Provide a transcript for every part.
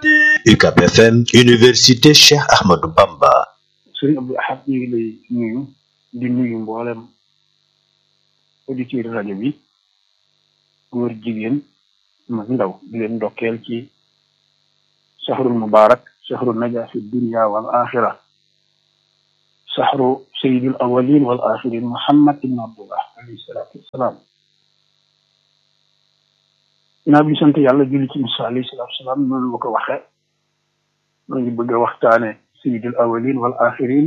UCAB FM Université Cheikh Ahmadou Bamba sëriñ Abdou Ahad ñu ngi lay nuyu di nuyu mboolem auditeur rajo bi góor jigéen mag ndaw di leen ndokkeel ci saxrul mubarak saxru naja fi dunia wal axira saxru sayidul awalin wal axirin muhammad ibn abdullah alayhi salaatu wasalaam naa bi sant yàlla julli ci Musaa alayhi salaatu wasalaam noonu la ko waxe ma ngi bëgg a waxtaane sayidul awalin wal axirin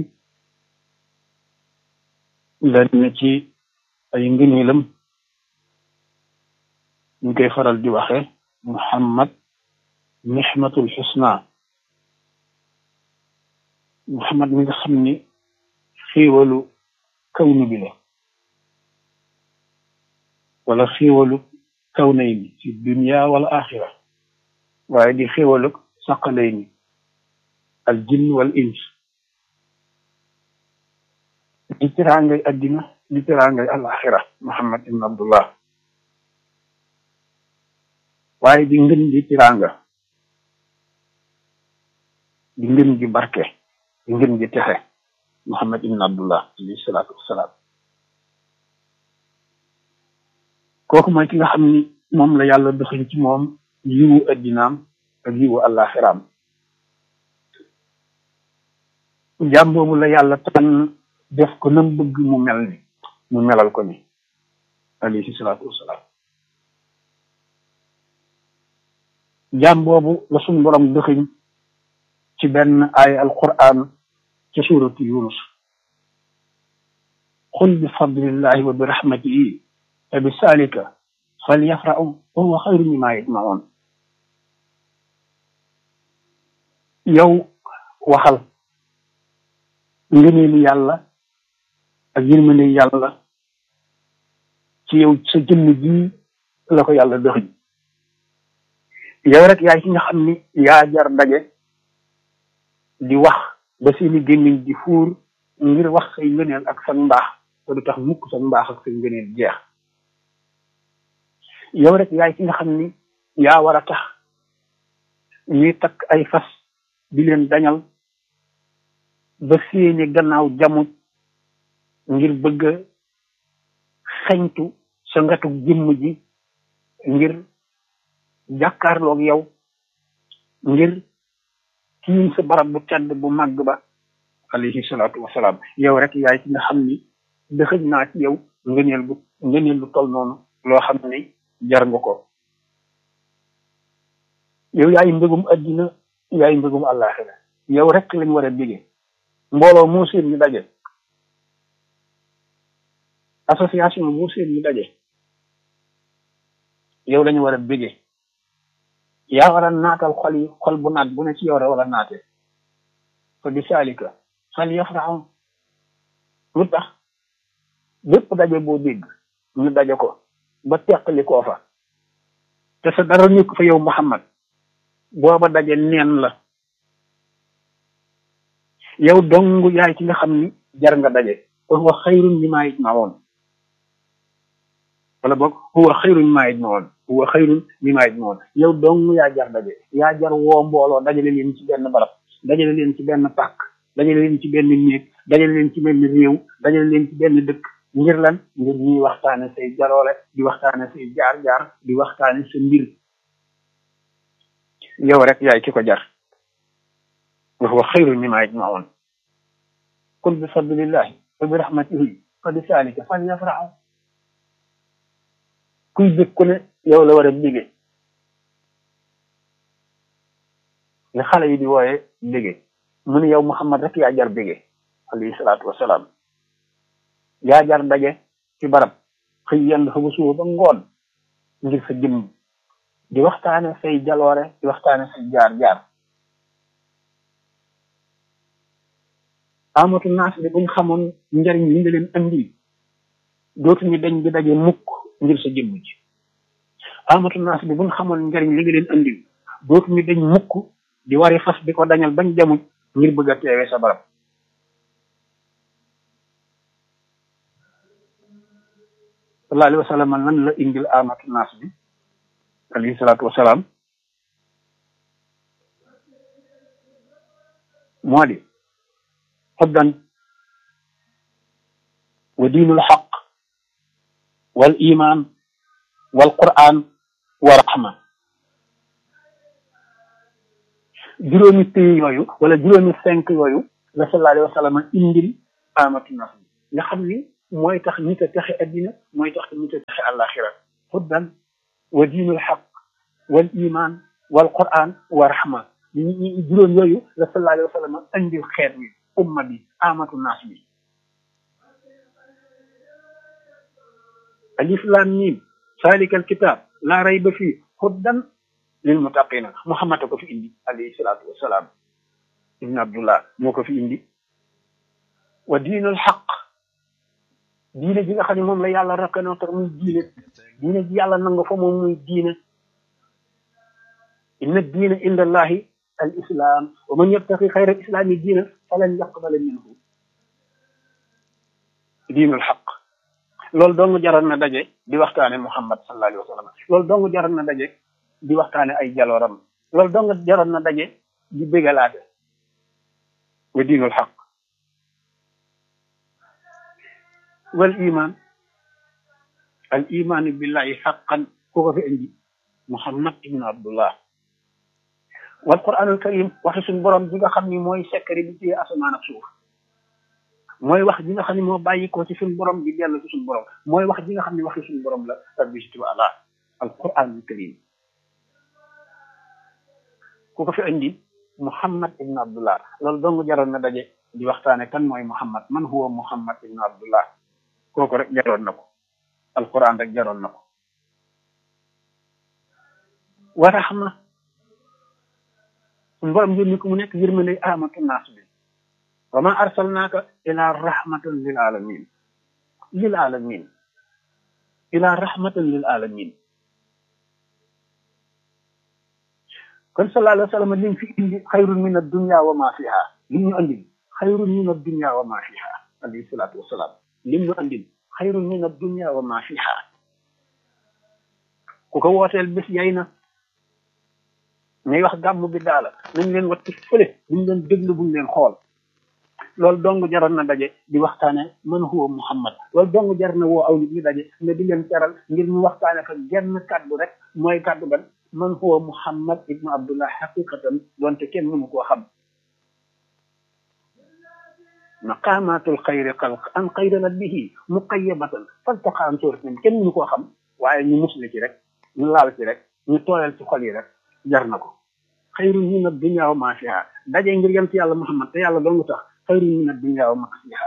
lenn ci ay ngëneelam ñu koy faral di waxe muhammad nixmatul xusna muhammad mi nga xam ni xéewalu kawnu bi la wala xéewalu kawnay ni fi dunia wala axira waaye di xéewalu saqalay ni al jinn wal ins di teraangay addina di teraangay al axira muhammad ibn abdullah waaye di ngën di teraanga di ngën gi barke di ngën gi texe muhammad ibn abdullah alayhi salaatu wassalaam kooku mooy ki nga xam ni moom la yàlla doxin ci moom yiwu addinaam ak yiwu àllaaxiraam jaam boobu la yàlla tànn def ko nam bëgg mu mel ni mu melal ko ni alayhi salaatu wassalaam jaam boobu la suñ borom dëxiñ ci benn ay alquran ci suuratu yunus xul bi fadlillahi wa bi rahmatihi fa bi salika fal yafrahu wa huwa xayru mimma yajmaun yow waxal ngëneelu yàlla ak yërmande yàlla ci yow sa jëmm ji la ko yàlla dëxiñ yow rek yaay ki nga xam ni yaa jar daje di wax ba seeni gémmiñ di fuur ngir wax say ngëneel ak sa mbaax te du tax mukk sa mbaax ak say ngëneel jeex yow rek yaay ki nga xam ni yaa war a tax ñuy takk ay fas di leen dañal ba seeni gannaaw jamut ngir bëgg a xeñtu sa ngatu jëmm ji ngir jàkkaarloog yow ngir kii sa barab bu tedd bu màgg ba alayhi salaatu wasalaam yow rek yaay ci nga xam ni dëxëj naa ci yow ngëneel bu ngëneel lu toll noonu loo xam ni jar nga ko yow yaay mbëggum addina yaay mbëggum àllaaxira yow rek lañ war a bégee mbooloo moo seen ñu daje association moo seen ñu daje yow lañu war a bégee yaa war a naatal xol yi xol bu naat bu ne ci yow rek wala naate fa bi saalika xal yafraxu lu tax bépp daje boo dégg ñu daje ko ba teqali koo fa te sa dara nekk fa yow Muhammad booba daje neen la yow dong yaay ci nga xam ni jar nga daje wa huwa xayrun mimmaa yajmaoon wala boog huwa xayrun mimmaa yajmaoon huwa xayrun mimmaa yajmaoon yow dong yaa jar daje yaa jar woo mbooloo dajale leen ci benn barab dajale leen ci benn pàkk dajale leen ci benn néeg dajale leen ci benn réew dajale leen ci benn dëkk ngir lan ngir ñuy waxtaane say jaloole di waxtaane say jaar-jaar di waxtaane sa mbir yow rek yaay ki ko jar wa huwa xayrun mimmaa yajmaoon qul bi fadlillahi wa bi rahmatihi fa bi saalika falyafraxu kuy bëgg ku ne yow la war a bégge li xale yi di wooye bégge mu ne yow Muhammad rek yaa jar bégge alayhi salaatu wasalaam yaa jar daje ci barab xëy yenn fa ba suba ba ngoon ngir sa jëmm di waxtaane say jaloore di waxtaane say jaar-jaar amatu naas bi buñ xamoon njariñ li nga leen andi dootuñu dañ di daje mukk ngir sa jëmm ji amatu naas bi buñ xamoon njariñ li nga leen andi dootuñu dañ mukk di wari fas di ko dañal bañ jamuj ngir bëgg a teewe sa barab sallallahu alayhi wa sallam lan la indil amatu naas bi alayhi salaatu wasalaam moo di xuddan wa diinul xaq wal iman wal quran wa rahma juróomi pays yooyu wala juróomi cinq yooyu la sallallahu alayhi wa sallam indil amatu nas nga xam ni mooy tax nit a texe addina mooy tax nit a texe àllaaxira xuddan wa diinul xaq wal iman wal quran wa rahma ñi juróom yooyu la sallallahu alayhi wa sallam indil xeet wi umma bi amatu nas bi alif lam mim salika alkitab la rayba fii huddan lil muttaqina muhammad ko fi indi alayhi salatu wassalam ibn abdullah moo ko fi indi wa diinul xaq diine ji nga xam ne moom la yàlla reconnaître muy diine diine ji yàlla nanga fa moom muy diine inna diina inda allahi al islam wa man yabtaqi xayra al islami diina falan yaqbala minhu diinul xaq loolu dong jaral na daje di waxtaane muhammad sallallahu alayhi wa sallam loolu dong jaral na daje di waxtaane ay jalooram loolu dong jaral na daje di bégalaate wa diinul xaq wal iman al iman billahi xaqan ku ko fi indi muhammad ibn abdullah wal quranul karim waxi suñ borom bi nga xam ni mooy sekkari bi ci asamaan ak suuf mooy wax ji nga xam ne moo bàyyi ko ci suñ borom bi dellu ci suñ borom mooy wax ji nga xam ne waxi suñ borom la rabbi taala al quranul karim ku ko fi indi muhammad ibn abdullah loolu dong jaroon na daje di waxtaane kan mooy muhammad man huwa muhammad ibn abdullah kooku rek jaroon na ko alquran rek jaroon na ko wa rahma suñ borom yónni ko mu nekk yërmande amatu naas bi wa ma arsalnaaka ila rahmatan lil alamin lil alamin ila rahmatan lil alamin kon sallallahu alayhi wa sallam lim fi indi xayrun min addunya wa ma fiha lim ñu andil xayrun min addunya wa ma fiha alayhi salatu wasalaam lim ñu andil xayrun min addunya wa ma fiha ku ko wooteel bés yay na ñuy wax gàmm bi daala nañ leen watti fële buñ leen déglu buñ leen xool loolu dong jaroon na daje di waxtaane man huwa muhammad loolu dong jar na woo aw nit ñu daje ne di leen teral ngir ñu waxtaane fa genn kàddu rek mooy kàddu ban man huwa muhammad ibnu abdullah xaqiqatan donte kenn mënu koo xam maqamatul xayri xalq an xayra bihi muqayyabatan faltaqa an suratin kenn mënu koo xam waaye ñu musle ci rek ñu laal ci rek ñu tooyal ci xol yi rek jar na ko xayrun min ad-dunya wa ma fiha daje ngir yent yàlla muhammad te yàlla dong tax xayrun min ad-dunya wa ma fiha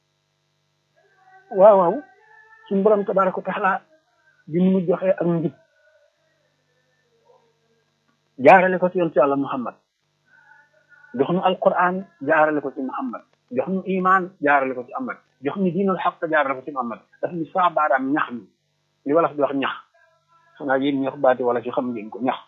waaw waaw suñu borom tabaraka wa taala bi mu joxe ak njub jaarale ko ci yonent yàlla muhammad jox nu alquran jaarale ko ci muhammad jox nu iman jaarale ko ci ahmad jox nu diinul xaq jaarale ko ci muhammad daf ni saa baaraam ñax mi li wala di wax ñax xanaa yéen ñax baati wala ci xam ngeen ko ñax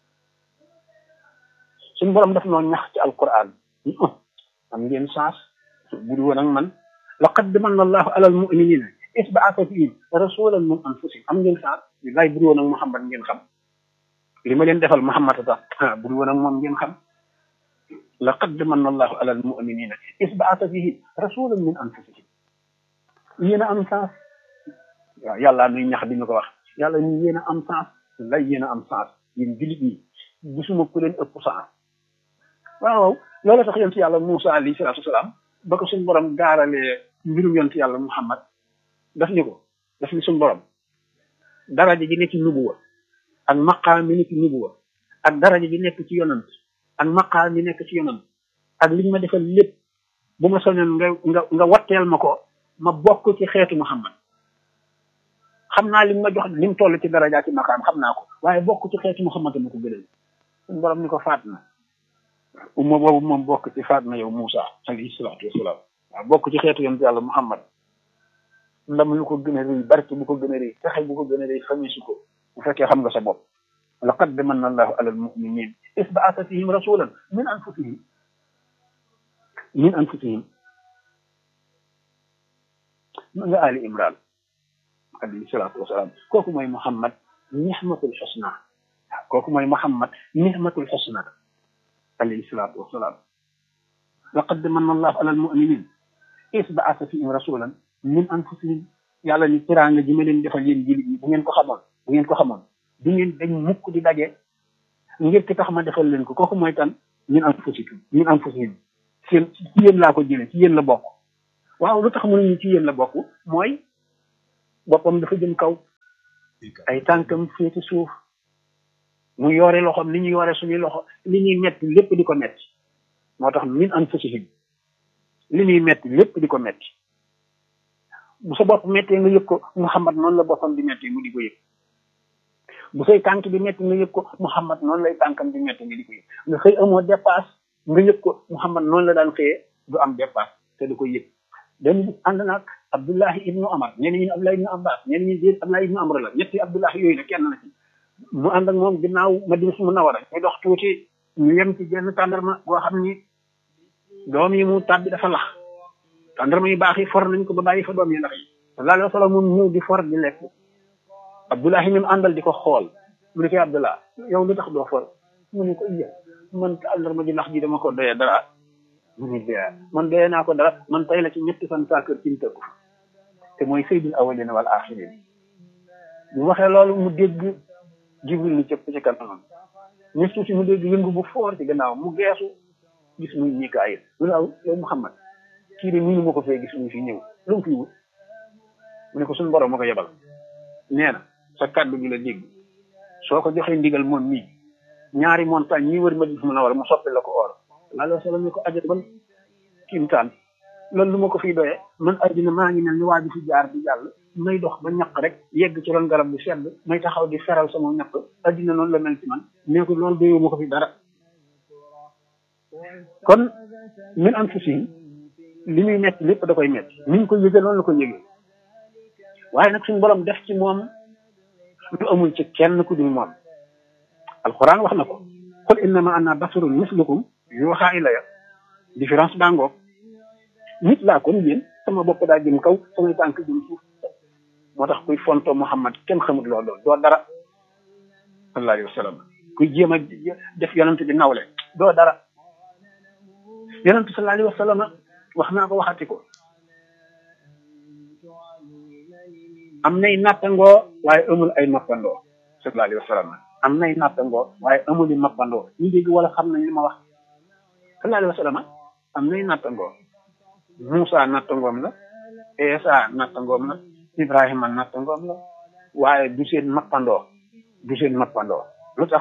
suñu borom daf noo ñax ci alquran am ngeen chance bu du woon ak man laqad manna allahu ala almuminina is baasa fihim rasulan min anfusihim am ngeen chance li lay bu du woon ak muhammad ngeen xam li ma leen defal muhammad tax bu du woon ak moom ngeen xam laqad manna allahu ala almuminina is baasa fihim rasulan min anfusihim yéen a am chance waaw yàlla nuy ñax di ñu ko wax yàlla ñu yéen a am chance lay yéen a am chance yéen jullit ñi gisuma ku leen ëpp chance waaw loolu tax yonent yàlla Moussa alayhi salaatu wasalaam ba ko suñu borom gaaralee mbirum yonent yàlla Muhammad daf ni ko daf ni suñu borom daraja ji nekk ci nubuwa ak maqaam mi nekk ci nubuwa ak daraja ji nekk ci yonant ak maqaam mi nekk ci yonant ak liñ ma defal lépp bu ma soñoon nga nga nga watteel ma ko ma bokk ci xeetu Muhammad xam naa li ma jox ni mu toll ci daraja ci maqaam xam naa ko waaye bokk ci xeetu Muhammad ma ko gënal suñu borom ni ko faat na umma boobu moom bokk ci faat na yow Moussa alayhi salaatu wasalaam waaw bokk ci xeetu yonent yàlla Muhammad ndam lu ko gën a rëy barke bu ko gën a rëy taxe bu ko gën a rëy xamisu ko bu fekkee xam nga sa bopp laqad manna allahu ala almuminin is baasa fihim rasulan min anfusihim min anfusihim ma nga ali imran alayhi salaatu wasalaam kooku mooy Muhammad nihmatul xusna kooku mooy Muhammad nihmatul xusna alayhi salaatu wasalaam laqad manna allahu ala almuminin is baasa fihim rasulan min anfusihim yàlla ni tiraanga ji ma leen defal yéen jullit ñi bu ngeen ko xamoon bu ngeen ko xamoon du ngeen dañ mukk di daje ngir ki tax ma defal leen ko kooku mooy tan min anfusikum min anfusihim seen ci yéen laa ko jële ci yéen la bokk waaw lu tax mënuñu ci yéen la bokk mooy boppam dafa jëm kaw ay tànkam féeti suuf mu yore loxoom li ñu yore suñuy loxo li ñuy metti lépp di ko metti moo tax min anfusihim li ñuy metti lépp di ko metti bu sa bopp mettee nga yëg ko Muhammad noonu la boppam di metti mu di ko yëg bu say tànk di metti nga yëg ko Muhammad noonu lay tànkam di metti nga di ko yëg nga xëy amoo dépasse nga yëg ko Muhammad noonu la daan xëyee du am dépasse te du ko yëg dañu gis ànd naag Abdullahi ibnu Amar ñenn ñi ne Abdullahi ibnu Abbas ñenn ñi déet Abdullahi ibnu Amr la ñetti Abdullahi yooyu la kenn la ci mu ànd ak moom ginnaaw Madina su Munawara ñu dox tuuti ñu yem ci genn tàndarma boo xam ni doom yi mu tàbbi dafa lax tàndarma yu baax yi for nañ ko ba bàyyi fa doom yi ndax yi sallallahu alayhi wa sallam moom ñëw di for di lekk Abdullahi mi mu àndal di ko xool mu ne koy Abdullah yow lu tax doo for mu ne ko iya man tàndarma ji lax ji dama ko doyee dara mu ne dee man doyee naa ko dara man tey la ci ñetti fan saa kër ci mu tëggu te mooy sayyidul awwalina wal axirin bu waxee loolu mu dégg jibril ni cëpp ci kanamam ñu tuuti mu dégg yëngu bu foor ci gannaaw mu geesu gis muy Mikaayil mu ne aw yow Muhammad kii de nii ma ko fee gis muy fi ñëw lu mu fi wut mu ne ko suñu borom ma ko yebal nee na sa kàddu gi la dégg soo ko joxee ndigal moom mii ñaari montagne ñi wër Madina Munawwara mu soppi la ko or laaloo sala ñu ko ajat man kiimtaan loolu lu ma ko fiy doyee man addina maa ngi mel ni waa ji fi jaar di jàll may dox ba ñaq rek yegg ci ron garab bu sedd may taxaw di feral sama ñaq addina noonu la mel ci man nee ko loolu doyoo ma ko fi dara kon min anfusihim li muy metti lépp da koy metti ni ñu ko yëgee noonu la ko yëgee waaye nag suñu borom def ci moom lu amul ci kenn ku dul moom alquran wax na ko qul innama ana basarun mislukum yuuxa ilaya différence baa ngoog nit laa kon yéen sama bopp daa jëm kaw samay tànk jëm suuf moo tax kuy fonto Muhammad kenn xamut loolu loolu doo dara sallallahu alayhi wa sallam kuy jéem a def yonent bi nawle doo dara yonent sallallahu alayhi wa sallam wax naa ko waxati ko am nay nattangoo waaye amul ay mappandoo sallallahu alayhi wa sallam am nay nattangoo waaye amul i mappandoo ñu dégg wala xam nañ li ma wax sallallahu alayhi wa sallam am nay nattangoo Moussa nattangoom la Esa nattangoom la Ibrahima nattangoom la waaye du seen mappandoo du seen mappandoo lu tax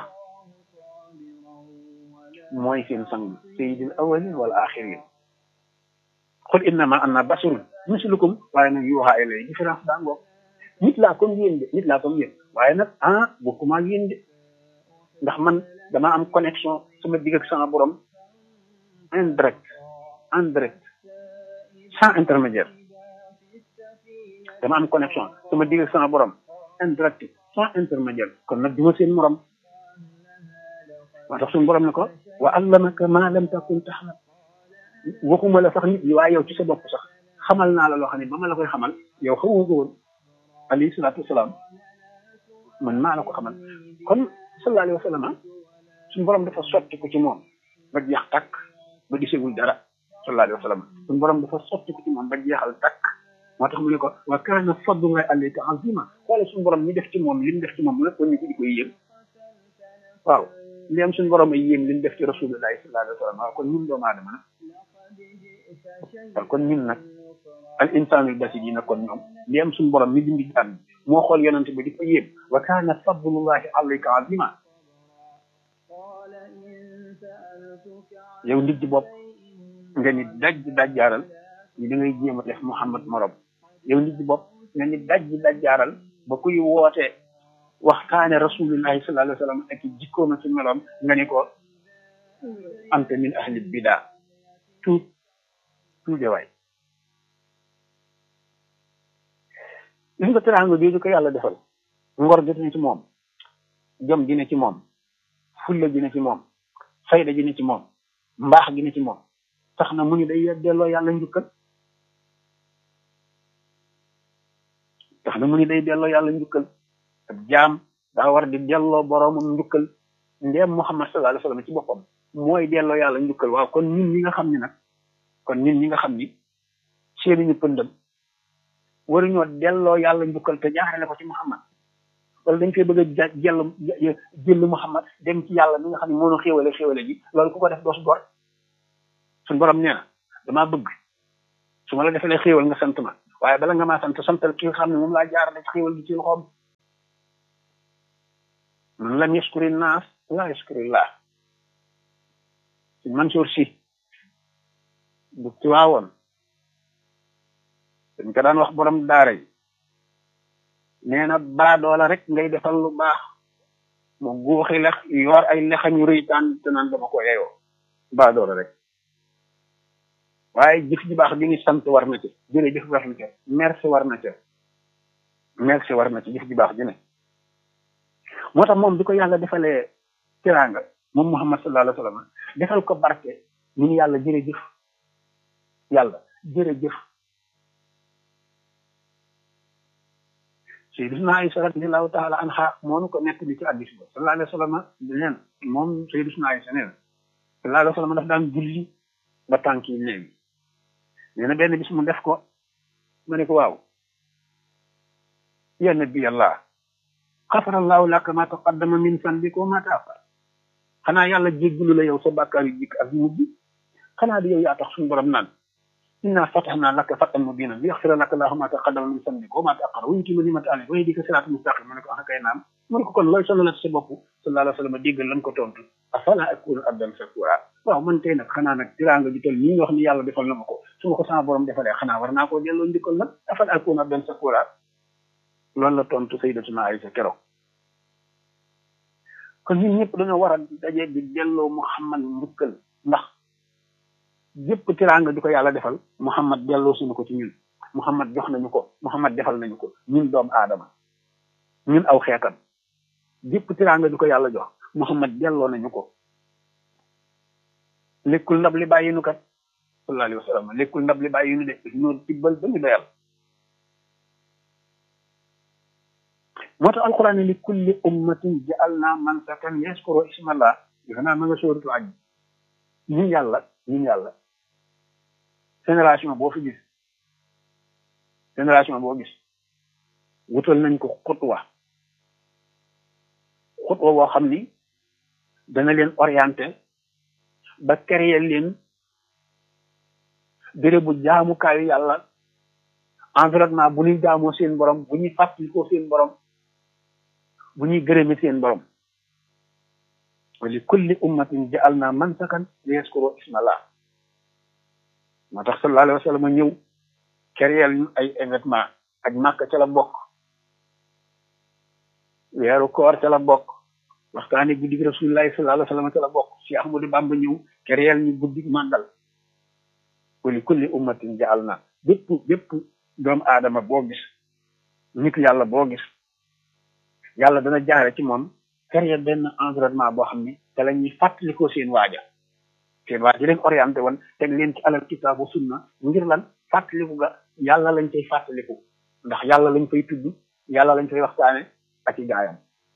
mooy seen sang sayyidil awwalin wal axirin qul innama ana basarun mislukum waaye nag yuuxa ilay différence daa ngoog nit laa comme yéen de nit laa comme yéen waaye nag ah bokkuma ak yéen de ndax man dama am connexion sama digg ak sama borom indirect indirect sans intermédiaire dama am connexion sama digg ak sama borom indirect sans intermédiaire kon nag duma seen morom moo tax suñu borom ne ko wa allamaka ma lam takun taxlam waxuma la sax nit ñi waaye yow ci sa bopp sax xamal naa la loo xam ne ba ma la koy xamal yow xamoo ko woon alayhi salaatu wasalaam man maa la ko xamal kon sallallahu alayhi wa sallam suñu borom dafa sotti ko ci moom ba jeex takk ba gisagul dara sallallahu alayhi wa sallam suñu borom dafa sotti ko ci moom ba jeexal takk moo tax mu ne ko wa kaana fadlullahi alayka azima xoole suñu borom ñi def ci moom li mu def ci moom lépp ñu ko di koy yéem waaw li am suñu borom ay yéem li mu def ci rasulullahi sallallahu alayhi wa sallam waaw kon ñun doomu aadama nag waaw kon ñun nag al insaanul basit yi nag kon ñoom li am suñu borom mi dindi jàmm moo xool yonante bi di ko yéem wa kaana fadlullahi alayka azima yow nit di bopp nga ni daj dajjaaral ni da ngay jéem a def Muhammad morom yow nit di bopp nga ni daj dajjaaral ba kuy woote waxtaane rasulillahi sallallahu alayhi wa sallam ak jikkooma ci meloom nga ni ko anta min ahli bidaa tuut tuude waay gis nga teraanga jooju ko yàlla defal ngor dina ci moom jom dina ci moom fulla dina ci moom fayda dina ci moom mbaax dina ci moom tax na mu ni day delloo yàlla njukkal tax na mu ni day delloo yàlla njukkal ak jaam daa war di delloo boroomam njukkal ndeem Muhammad sallallahu alayhi wa sallam ci boppam mooy delloo yàlla njukkal waaw kon ñun ñi nga xam ne nag kon ñun ñi nga xam ni seeni ñu pëndam waruñoo delloo yàlla njukkal te jaarale ko ci Muhammad wala dañ koy bëgg a jël jël Muhammad dem ci yàlla mi nga xam ne moo ñu xéwale xéwale ji loolu ku ko def doo su gor suñ borom nee na damaa bëgg su ma la defalee xéwal nga sant ma waaye bala nga maa sant santal ki nga xam ne moom laa jaarale ci xéwal gi ci loxoom man lam yaskuri naas laa yaskuri laa suñ Mansour si bu ci waawoon dañ ko daan wax borom daara yi nee na baadoola rek ngay defal lu baax mu guuxi lex yor ay lexam yu rëy taan te naan dama ko yeyoo baadoola rek waaye jëf ji baax ji ni sant war na ci jërëjëf war na ca merci war na ca merci war na ci jëf ji baax ji ne moo tax moom bi ko yàlla defalee tiraanga moom Muhammad sallallahu alayhi wa sallam defal ko barke ñu ni yàlla jërëjëf yàlla jërëjëf Sayyidina Aïsa radiyallahu taala anha moo nu ko nekk ni ci hadiis ba sallallahu alayhi wa sallam neen moom Sayyidina Aïsa nee na sallallahu alayhi wa sallam daf daan julli ba tànk yi néew nee na benn bis mu def ko ma ne ko waaw ya nabi allah xafarallahu laka ma taqaddama min sanbika wa ma taafar xanaa yàlla jéggalu la yow sa bàkkaar yu jikk ak mujj xanaa di yow yaa tax suñu borom naan inna fatahna laka fatan mubinan li yaxfira laka allahu ma taqaddama min sanbika wa ma taaqara wa yutima nimata alayka wa yahdika siratan mustaqim ma ne ko ah kay naam ma ne ko kon looy sonal sa bopp sallallahu alayhi wa sallam déggal lam ko tontu afala akunu abdan shakura waaw man tey nag xanaa nag tiraanga ji tol nii nga wax ni yàlla defal na ma ko su ma ko sama borom defalee xanaa war naa koo delloo njukkal nag afala akunu abdan shakura loolu la tontu sayyidatuna Aïsa keroog kon ñun ñëpp dañoo war a daje di delloo Muhammad njukkal ndax yëpp tiraanga di ko yàlla defal Muhammad delloo suñu ko ci ñun Muhammad jox nañu ko Muhammad defal nañu ko ñun doomu aadama ñun aw xeetam yëpp tiraanga di ko yàlla jox Muhammad delloo nañu ko lekkul ndab li bàyyi nu kat sallallahu alayhi wa sallam lekkul ndab li bàyyi nu de ñoo tibbal ba ñu doyal moo tax alquran li kulli ummatin ja'alna mansakan yaskuru ismallah defe naa ma nga sóoratu aj ñun yàlla ñun yàlla génération boo fi gis génération boo gis wutal nañ ko xutwa xutwa boo xam ni dana leen orienté ba créer leen bérébu jaamukaayu yàlla environnement bu ñuy jaamoo seen borom bu ñuy fàttalikoo seen borom bu ñuy gërëme seen borom wa li kulli ummatin ja'alna mansakan liyaskuru ismallah moo tax sallallahu alayhi wa sallam ñëw créer ñu ay événement ak màkk ca la bokk weeru koor ca la bokk waxtaane guddi rasulillahi sallallahu alayhi wa sallam ca la bokk si Ahmadu Bamba ñëw créer ñu guddi màggal wa li kulli ummatin ja'alna bépp bépp doomu aadama boo gis nit yàlla boo gis yàlla dana jaare ci moom créer benn environnement boo xam ni te la ñuy fàttalikoo seen waaja seen waaja leen orienté woon teg leen ci alal kitaabu sunna ngir lan fàttaliku ga yàlla lañ cay fàttaliku ndax yàlla lañ fay tudd yàlla lañ fay waxtaane ak i gaayam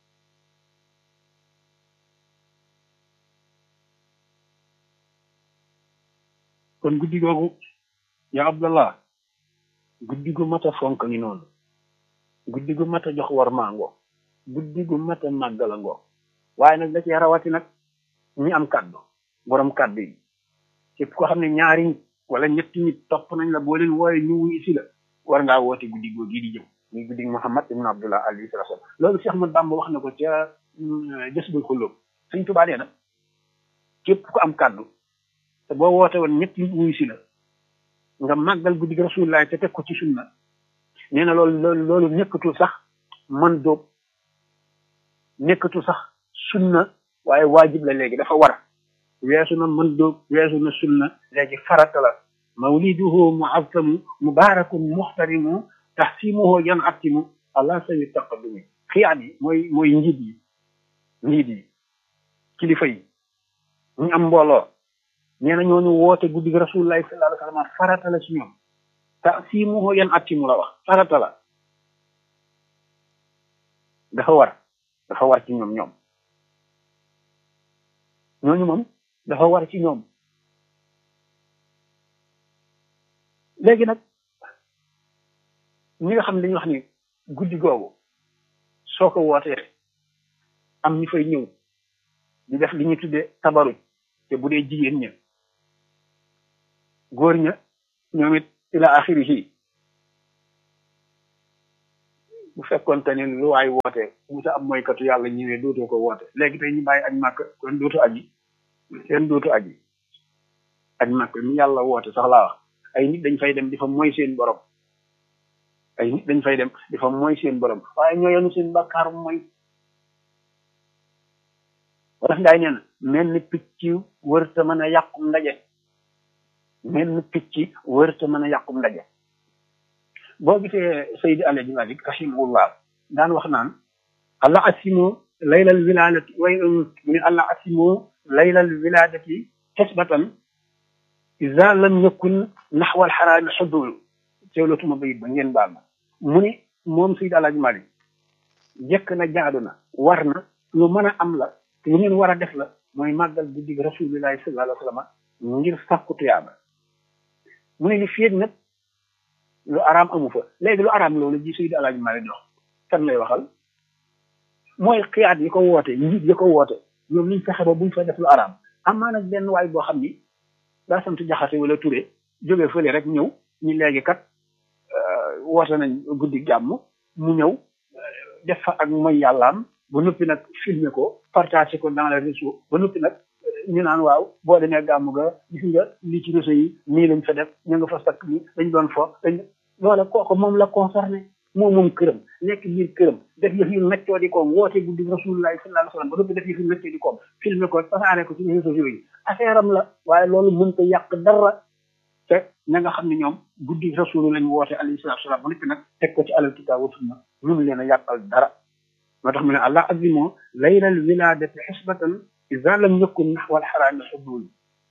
kon guddi googu ya abdallah guddi gu mat a fonk ngi noonu guddi gu mat a jox war maangoo guddi gu mat a màggala ngoo waaye nag da cee rawati nag ñi am kàddu borom kàddu yi képp ko xam ne ñaari nit wala ñetti nit topp nañ la boo leen wooye ñu wuyu si la war ngaa woote guddi goo gii di jëm muy guddi Muhammad ibn Abdullah alayhi salaam loolu Cheikh Ahmad Bamba wax na ko ca jës bul xulóob Sëñ Tuubaa nee na képp ko am kàddu te boo woote woon ñetti nit wuyu si la nga màggal guddi gi Rasulullah te teg ko ci sunna nee na loolu loolu loolu nekkatul sax man dóob nekkatul sax sunna waaye waajib la léegi dafa war weesu na mën dóob weesu na sunna léegi farata la mawliduhu muazzamu mubarakun muxtarimu taxsimuhu yan attimu allah sawi taqaddumi xiyaat yi mooy mooy njiit yi njiit yi kilifa yi ñu am mbooloo nee na ñooñu woote guddi gi rasulullahi sallallahu alayhi wa sallam farata la ci ñoom taxsimuhu yan attimu la wax farata la dafa war dafa war ci ñoom ñoom ñooñu moom dafa war ci ñoom léegi nag ñi nga xam ne dañuy wax ni guddi googu soo ko wootee am ñu fay ñëw di def li ñuy tuddee tabaruj te bu dee jigéen ña góor ña ñoom it ila axirihi bu fekkoonte ni lu waay woote bu sa am mooykatu yàlla ñëwee dootoo ko woote léegi tey ñu bàyyi añ màkk kon dootu aji kenn dootu aji añ màkk mi yàlla woote sax laa wax ay nit dañ fay dem di fa mooy seen borom ay nit dañ fay dem di fa mooy seen borom waaye ñoo yenu seen bàkkaar mooy wala ndaay nee na mel ni picc wërta mën a yàqum ndaje mel ni picc wërta mën a yàqum ndaje boo gisee Seydi Alaaji Malik rahimahullah daan wax naan allah asimu laylal wiladati way mu ne allah asimu laylal wiladati xisbatan iza lam yakun naxwal xaraami xudul teewlootuma bayit ba ngeen baal ma mu ni moom Seydi Alaaji Malik jekk na jaadu na war na lu mën a am la lu ngeen war a def la mooy màggal guddi gi rasulillahi sallallahu alayhi wa sallam ngir sàkku tuyaaba mu ne li féeg nag lu araam amu fa léegi lu araam loolu ji Seydi Alaaji Malik dox kan lay waxal mooy xiyaat yi ko woote njiit yi ko woote ñoom liñ fexe ba buñ fa def lu araam amaa nag benn waay boo xam ni daa sant jaxate wala ture jógee fële rek ñëw ñu léegi kat woote nañ guddi jàmm mu ñëw def fa ak mooy yàllaam ba noppi nag filmer ko partager ko dans les réseaux ba noppi nag ñu naan waaw boo demee gàmmu ga gis nga lii ci réseau yi nii lañ fa def ñu nga fa sakk ni dañ doon fo dañ loola kooku moom la concerné moom moom këram nekk biir këram def yëf yu neccoo di koom woote guddi rasulullahi sallallahu alayhi wasallam ba noppi def yëf yu neccoo di koom filmer ko tasaare ko ci réseaux sociaux yi affaire am la waaye loolu mën ko yàq dara te ña nga xam ne ñoom guddi rasulu lañ woote alayhi salatu wasalam ba noppi nag teg ko ci alal kitaab wa sunna mënu leen a yàqal dara moo tax mu ne allah azimoo laylal wiladati xisbatan iza lam yakun naxwal xaraami xudul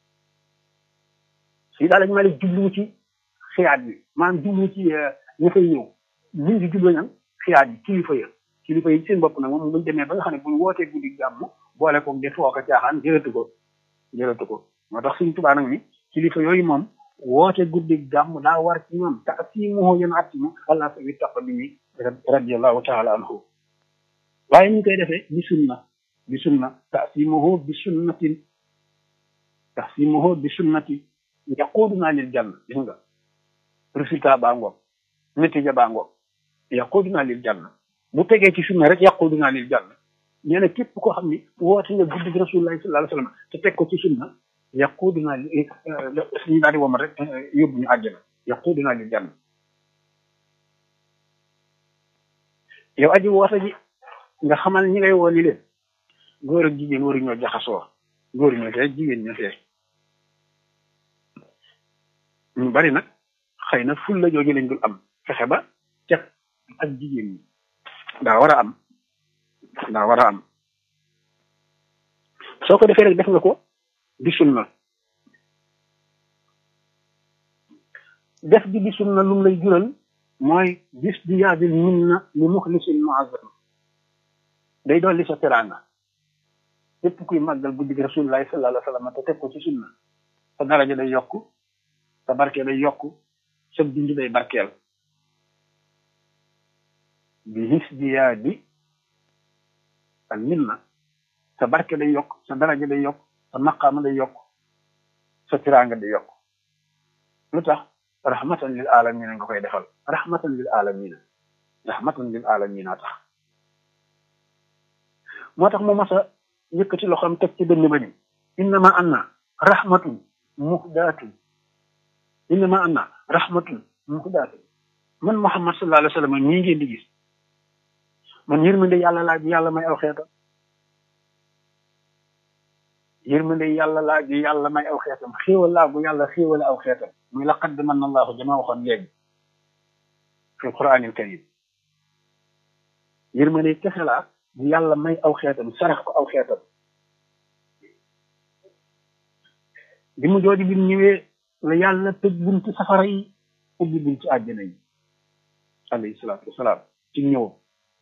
si daal lañ ma la jublu ci xiyaat bi maanaam jublu ci ña fay ñëw ñu ngi jublu nag xiyaat yi kilifa ya kilifa yi seen bopp nag moom buñ demee ba nga xam ne buñ wootee guddi gàmm boole ko di foo ko caaxaan jërëtu ko jërëtu ko moo tax suñ tubaa nag ni kilifa yooyu moom woote guddi gàmm daa war ci ñoom taasimuhu yéen atimu allah sawi taqdimi radiallahu taala anhu waaye ñu koy defee bi sunna bi sunna taasimuhu bi sunnatin taasimuhu bi sunnatin yaquduna lil janna gis nga résultat baa ngoog natija baa ngoog yaquduna lil janna bu tegee ci sunna rek yaquduna lil janna nee na képp koo xam ni woote nga guddi rasulullahi sallallahu alayhi wasallam te teg ko ci sunna yaquduna li suñu daal di womal rek yóbbu ñu àjjana yaquduna lil janna yow aji woote ji nga xamal ñi ngay woo ni leen góor ak jigéen waruñoo jaxasoo góor ñoo fee jigéen ñoo fee ñu bari nag xëy na ful la jooju lañ dul am fexe ba cet ak jigéen ñi daa war a am daa war a am soo ko defee rek def nga ko di sunna def gi di sunna lum lay jural mooy bis di yaabil minna li muxlisin muazzam day dolli sa teraanga képp kuy màggal guddi gi rasulullahi sallallahu alayhi wa sallam te teg ko ci sunna sa daraja day yokk sa barke day yokk sa dund day barkeel bi his bi yaa di al minna sa barke day yokk sa daraja day yokk sa maqaama day yokk sa tiraanga day yokk lu tax rahmatan lil alamina nga koy defal rahmatan lil alamina rahmatan lil alamina tax moo tax mu mas a yëkkati loxoom teg ci dënn ba ni innama anna rahmatun muhdaatun innama anna rahmatun muhdaatun man Muhammad sallallahu alayhi wa sallam ñii ngeen di gis man yërmande yàlla laaj yàlla may aw xeetam yërmande yàlla laaj yàlla may aw xeetam xéewal laa gu yàlla xéewale aw xeetam muy laqad manna allahu jama waxoon léegi fi alquranil karim yërmande kese laa bu yàlla may aw xeetam sarax ko aw xeetam bi mu jooju bi mu ñëwee la yàlla tëj bunti safara yi ubbi bunti àjjana yi alayhi salaatu wasalaam ci ñëwam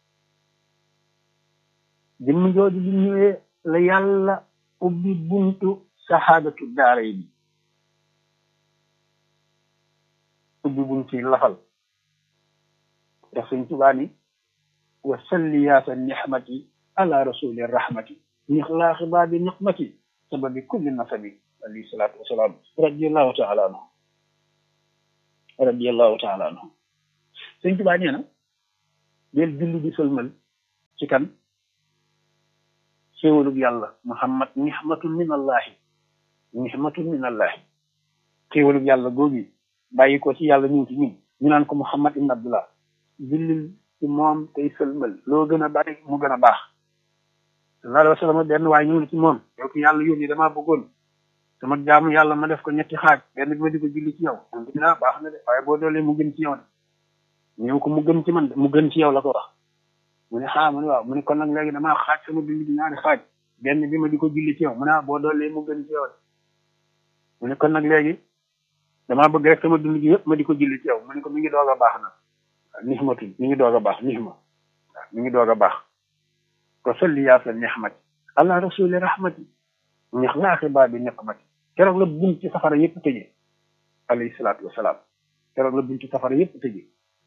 bi mu jooju bi mu ñëwee la yàlla ubbi buntu saxaadatu daara yi ubbi buñ ci lafal ndax sëñ Tuubaa ni wa salli yaasa nixmati ala rasuli rahmati nixlaaxi baabi niqmati sababi kulli nasabi alayhi salaatu wasalaam radiallahu taala anhu radiallahu taala anhu sëñ Tuubaa nee na del julli di sëlmal ci kan xéewalug yàlla muhammad nixmatun min allahi nixmatun min allahi xéewalug yàlla googi bàyyi ko ci yàlla ñëw ci ñun ñu naan ko muhammad ibn abdullah jullil ci moom tey sëlmal loo gën a bari mu gën a baax sallallahu alayhi wa sallam benn waaye ñëw na ci moom yow ki yàlla yónni damaa bëggoon sama jaamu yàlla ma def ko ñetti xaaj benn bi ma di ko julli ci yow dina baax na de waaye boo doolee mu gën ci yow de ñëw ko mu gën ci man de mu gën ci yow la ko wax mu ne xaa mu ne waaw mu ne kon nag léegi damaa xaaj sama julli bi ñaari xaaj benn bi ma di ko julli ci yow mu ne boo doolee mu gën ci yow de mu ne kon nag léegi damaa bëgg rek sama dund gi yëpp ma di ko julli ci yow mu ne ko mi ngi doog a baax nag nixmatu mi ngi doog a baax nixma waaw mi ngi doog a baax ko solli yaasa nixmati allah rasuli rahmati ñax laaxi baa bi niqmati keroog la bunt ci safara yëpp tëjee alayhi salaatu wasalaam keroog la bunt ci safara yëpp tëjee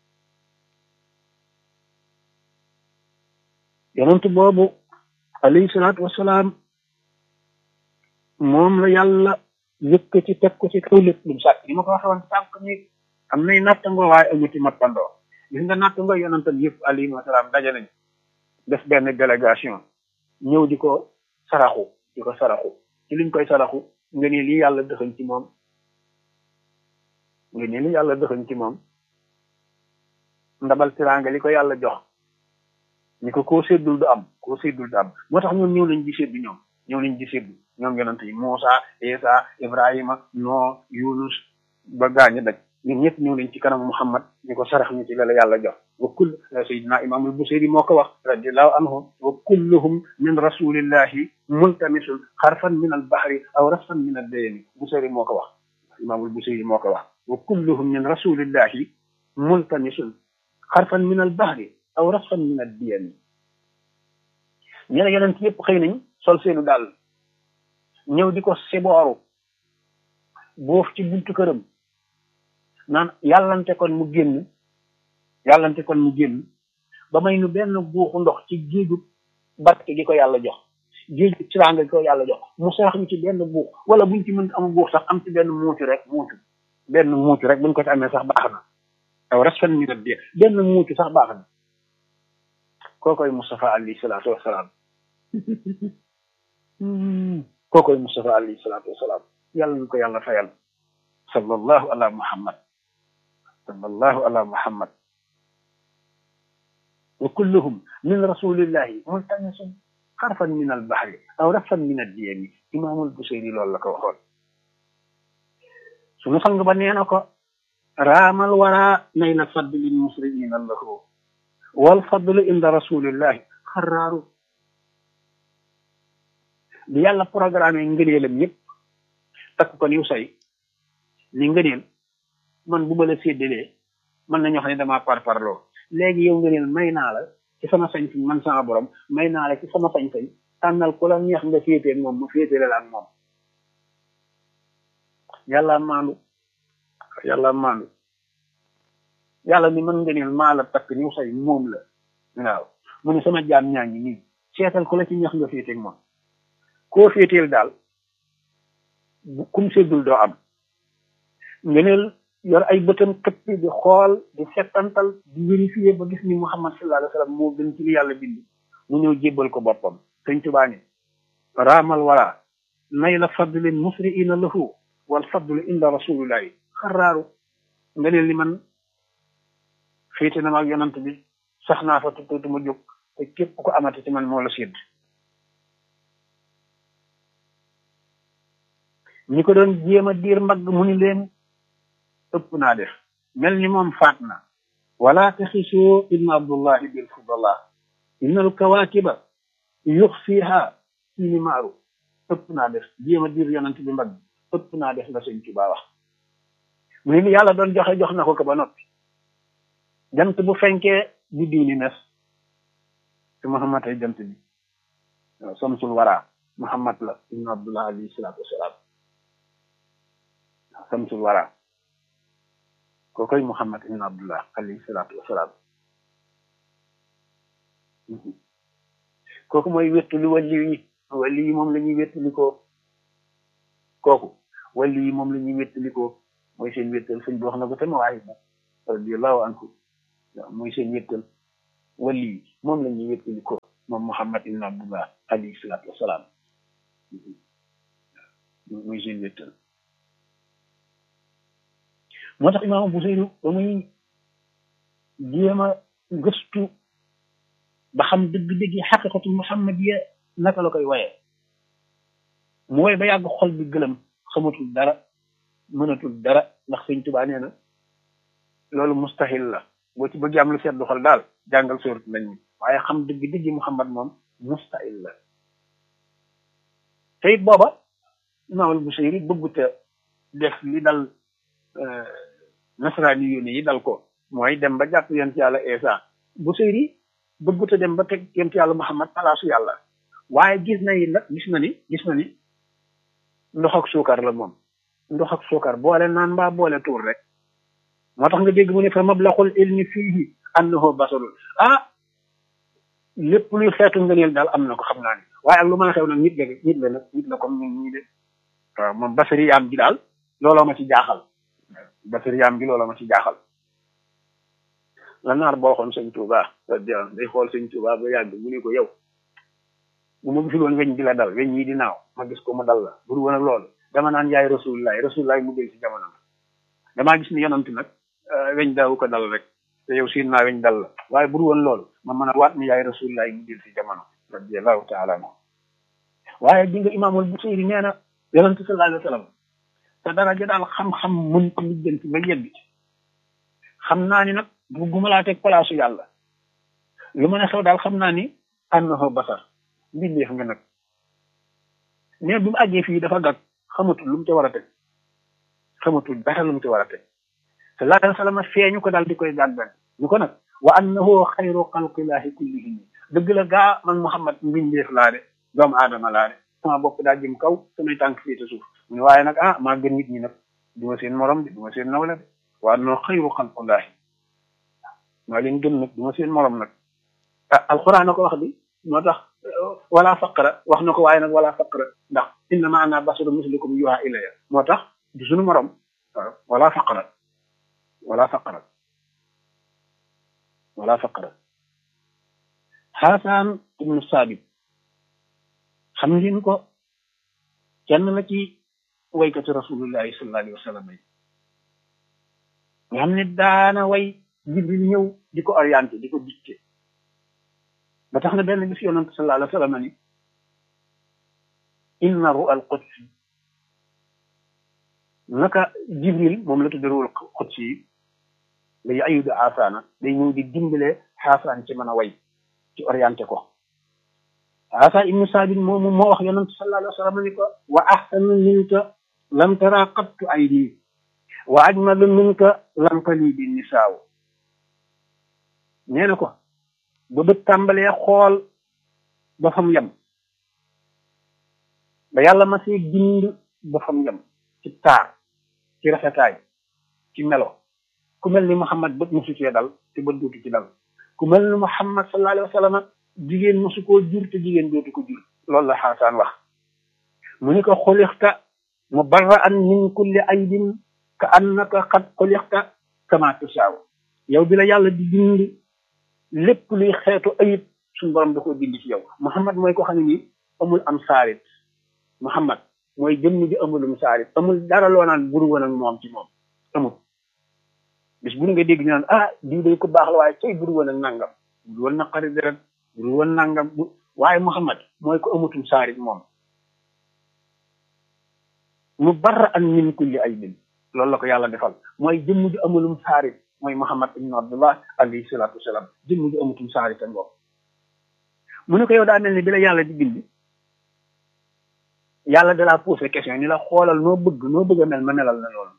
yonent boobu alayhi salaatu wasalaam moom la yàlla yëkkati teg ko ci kaw lépp lu mu sàkk ni ma ko waxee woon sànq ni am nay nattangoo waaye amuti mappandoo gis nga nattangoo yonentam yëpp alayhi wasalaam daje nañ def benn délégation ñëw di ko saraxu di ko saraxu ci liñ koy saraxu nga ne lii yàlla dëxañ ci moom nga ne lii yàlla dëxañ ci moom ndabal tiraanga li ko yàlla jox ni ko koo séddul du am koo séddul du am moo tax ñoom ñëw nañ di séddu ñoom ñëw nañ di séddu ñoom yonent yi Muusa Isa Ibrahima Noo Yunus ba gaañu daj ñun ñëpp ñëw nañ ci kanam Muhammad ni ko sarax ñu ci la la yàlla jox wa kull sayidina imaamul Busiri moo ko wax radiallahu anhu wa kulluhum min rasulillahi multamisun xarfan min al bahri aw rasfan min al dayni Busiri moo ko wax imaamul Busiri moo ko wax wa kulluhum min rasulillahi multamisun xarfan min al bahri aw rasfan min ad diyani ñu ne yonent yëpp xëy nañ sol seenu daal ñëw di ko sibooru boof ci buntu këram naan yàllante kon mu génn yàllante kon mu génn ba may nu benn buuxu ndox ci géeju barke gi ko yàlla jox géeju tiraanga gi ko yàlla jox mu sarax ñu ci benn buux wala buñ ci mën am buux sax am ci benn muucu rek muucu benn muucu rek buñ ko ci amee sax baax na aw rasfan min ad benn muucu sax baax na kookoy Mustafa alayhi salaatu wasalaam kookoy Mustafa alayhi salaatu wasalaam yàlla ñu ko yàlla fayal sallallahu ala muhammad sallallahu ala muhammad wa kulluhum min rasulillahi multamisun xarfan min al bahri aw rafan min ad diyami imaamul buseyri loolu la ko waxoon sunu sang ba nee na ko raamal wara nayla fadlin musriina lahu wal fadlu inda rasulillahi xaraaru bi yàlla programme ngëneelam yëpp takk ko niw say ni ngëneel man bu ma la séddalee mën nañoo xam ne damaa parparloo léegi yow ngëneel may naa la ci sama sañ-sañ man sama borom may naa la ci sama sañ-sañ tànnal ku la neex nga féetee moom ma féetee la ak moom yàlla maandu yàlla maandu yàlla ni mën ngëneel maa la takk niw say moom la waaw mu ne sama jaam ñaa ngi nii seetal ku la ci neex nga féetee moom koo féeteel daal kum séddul doo am ngeneel yor ay bëtam këpp di xool di settantal di vérifier ba gis ni muhammad sallallahu alayhi wa sallam moo gën ci li yàlla bind mu ñëw jébbal ko boppam sëñ tubaa ni raamal wala nay la fadlin musriina lahu wal fadlu inda rasulillahi xaraaru ngeneel li man féete na ma ak yonant bi sax naa fa tuuti ma jóg te képp ko amati ci man moo la sédd ñi ko doon jéem a diir mbagg mu ni leen ëpp naa def mel ni moom faat na wala taxisoo ibn abdullahi bil fudala inna al kawakiba yux fiha fiini maaru ëpp naa def jéem a diir yonent bi mbagg ëpp naa def la sëñ Tuubaa wax mu ni yàlla doon joxe jox na ko ko ba noppi jant bu fenkee di diini nes te muhammad ay jant bi samsul wara muhammad la ibn abdullah alayhi salaatu wasalaam samsul wara kookoy muhammad ibn abdullah alayhi salaatu wasalaam kooku mooy wéttali wàlli yi wàlli yi moom la ñuy wéttalikoo kooku wàlli yi moom la ñuy wéttalikoo mooy seen wéttal sëñ bi wax na ko te ma waaye ba radiallahu anhu mooy seen wéttal wàlli yi moom la ñuy wéttalikoo moom muhammad ibn abdullah alayhi salaatu wasalaam muy seen wéttal moo tax imaam Busayri ba muy jéem a gëstu ba xam dëgg-dëgg xaqiqatu muhammadiya naka la koy waye mu woy ba yàgg xol bi gëlëm xamatul dara mënatul dara ndax sëñ Tuubaa nee na loolu mustahil la boo ci bëgg am lu seddu xol daal jàngal sóorat nañ mi waaye xam dëgg-dëgg muhammad moom mustahil la te it booba imaamul Busayri bëgguta def li dal nasaraani yónni yi dal ko mooy dem ba jàpp yonent yàlla Isa Busayri bëgguta dem ba teg yonent yàlla Muhammad palaasu yàlla waaye gis na yi nag gis na ni gis na ni ndox ak suukar la moom ndox ak suukar boole naan mbaa boole tuur rek moo tax nga dégg mu ne fa mablaxul ilmi fiihi annahu basarul ah lépp luy xeetu ngëneel daal am na ko xam naa ni waaye ak lu mën a xew nag nit la nit la nag nit la comme ñun ñii de waaw moom basari yaam gi daal looloo ma ci jaaxal basari yaam gi looloo ma ci jaaxal la naar boo xoon sëñ Touba day xool sëñ Touba ba yàgg mu ne ko yow bu ma gisul woon weñ di la dal weñ yi di naaw ma gis ko mu dal la bur woon ak loolu dama naan yaay rasulullah rasulullah mu del si jamono damaa gis ni yonant nag weñ daawu ko dal rek te yow siin naa weñ dal la waaye bur woon loolu ma mën a waat ni yaay rasulullah mu del si jamono radiallahu taala anhu waaye di nga imaamul Busayri nee na yonent sallallahu alayhi wa sallam te daraja daal xam-xam mën ko lijjanti ba yegg ci xam naa ni nag bugguma laa teg palaasu yàlla lu mën a xew daal xam naa ni annahu basar mbindeef nga nag mais bi mu àggee fii dafa gàgg xamatul lu mu ci war a teg xamatul dara lu mu ci war a teg sallallahu alayhi wa sallam feeñu ko daal di koy gàggan ñu ko nag wa annahu xayru xalqillahi kullihim dëgg la gaa man Muhammad mbindeef laa de doomu aadama laa de sama bopp daa jëm kaw samay tànk fii te suuf mu ne waaye nag ah maa gën nit ñi nag du ma seen morom de du ma seen nawle de wa annahu xayru xalqillahi maa leen gën nag du ma seen morom nag ah alxuraan na ko wax bi moo tax wala faqra wax na ko waaye nag wala faqra ndax innama ana basaru mislukum yuha ilaya moo tax du suñu morom waaw wala faqra wala faqra wala faqra xaasaan ibnu saabit xam ngeen ko kenn la ci waykati rasulullahi sallallahu alayhi wa sallam yi nga xam ne daana way jibril ñëw di ko orienté di ko dicté ba tax na benn bis yonent sallallahu alayhi wa sallam ni inna ru al qudsi naka jibril moom la tudde ruul qudsi yi day ayudu xaasaana day ñëw di dimbale xaasaan ci mën a way ci orienté ko xaasaan ibnu saabit moomu moo wax yonent sallallahu alayhi wa sallam ni ko wa ahsanu minka lam tara qattu aydi wa ajmalu minka lam tali bi nisaaw nee na ko ba bët tàmbalee xool ba fam yem ba yàlla ma see bind ba fam yem ci taar ci rafetaay ci melo ku mel ni Muhammad bët mosu cee dal te bët dootu ci dal ku mel ni Muhammad sallallahu alayhi wa sallam jigéen mosu koo jur te jigéen dootu ko jur loolu la xaasaan wax mu ni ko xulixta mubarra'an min kulli aybin ka annaka qad xulixta kama tasaaw yow bi la yàlla di bind lépp luy xeetu ayib suñu borom da koo bind ci yow Muhammad mooy ko xam ne nii amul am saarit Muhammad mooy jëmm ji amulum saarit amul dara loo naan buru woon ak moom ci moom amul bis bu nga dégg ñu naan ah diw day ko baax la waaye cay buru woon ak nangam buru woon naqari deret buru woon nangam bu waaye Muhammad mooy ko amutum saarit moom mu barra an min kulli aybin loolu la ko yàlla defal mooy jëmm ji amulum saarit mooy Muhammad ibn Abdullah alayhi salaatu wasalaam jëmm ji amutum saari te ngoog mu ne ko yow daa mel ni bi la yàlla di bind yàlla da laa posé question ni la xoolal noo bëgg noo bëgg a mel ma melal la loolu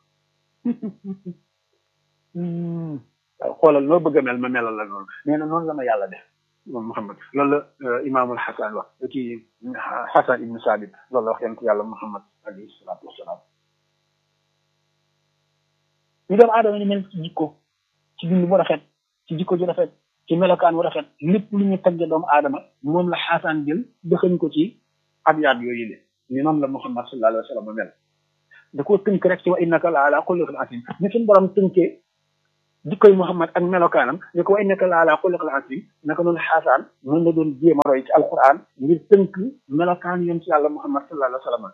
xoolal noo bëgg a mel ma melal la loolu nee na noonu la ma yàlla def moom Muhammad loolu la imaamul Xasan wax kii Xasan ibnu Saabit loolu la wax yonent yàlla Muhammad alayhi salaatu wasalaam ñu doomu aadama ni mel ci jikko ci bind bu rafet ci jikko ju rafet ci melokaan wu rafet lépp lu ñu tagge doomu aadama moom la xaasaan jël dëxañ ko ci abyaat yooyu le ni noonu la muhammad sallallahu alayhi wa sallam mel da koo tënk rek ci wa innaka la ala xuluqil asim ni suñu borom tënkee jikkoy muhammad ak melokaanam ni ko wa innaka la ala xuluqil asim naka noonu xaasaan noonu la doon jéem a roy ci alquran ngir tënk melokaan yoon ci yàlla muhammad sallallahu alayhi wa sallam